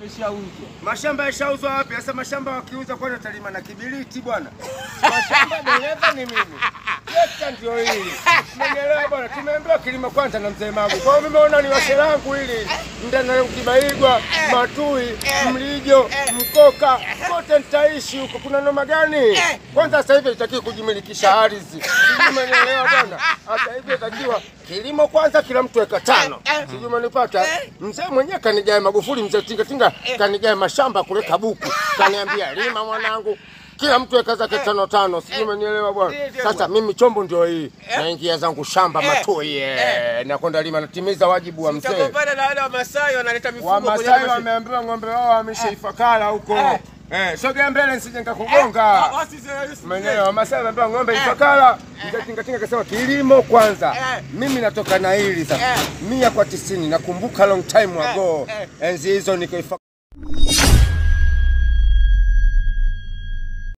yameshauzwa. Mashamba yashauzwa wapi? Sasa mashamba wakiuza kwani watalima na kibiriti bwana? Mashamba dereva ni mimi. Trekta ndio hili. Umenielewa bwana? Tumeambiwa kilimo kwanza na mzee Magu. Kwa hiyo nimeona ni washe langu hili. Ndana Kibaigwa, Matui, Mlijo, Mkoka, kote nitaishi huko. Kuna noma gani? Kwanza sasa hivi itakiwa kujimilikisha ardhi. Sijui umenielewa bwana? Hata hivi itakiwa kilimo kwanza kila mtu eka tano. Sijui umenipata? Mzee mwenyewe kanigae Magufuli, mzee tinga tinga kanigae mashamba kule Kabuku. Kaniambia lima mwanangu. Kila mtu eka zake tano tano, sijui umenielewa bwana. Sasa mimi chombo ndio hii, naingia zangu shamba Matui, eh, nakwenda lima, natimiza wajibu wa mzee. Utagombana na wale Wamasai wanaleta mifugo kwenye Wamasai mashamba. wameambiwa ng'ombe wao wamesha Ifakara huko. Eh, sogea mbele nisije nikakugonga. Ah, basi sasa- Mwenyewe Wamasai wameambiwa ng'ombe Ifakara. Mzee Tinga Tinga akasema kilimo kwanza. Eh. Mimi natoka na hili sasa. Eh. Mia kwa tisini nakumbuka long time ago. eh. Enzi hizo niko Ifakara.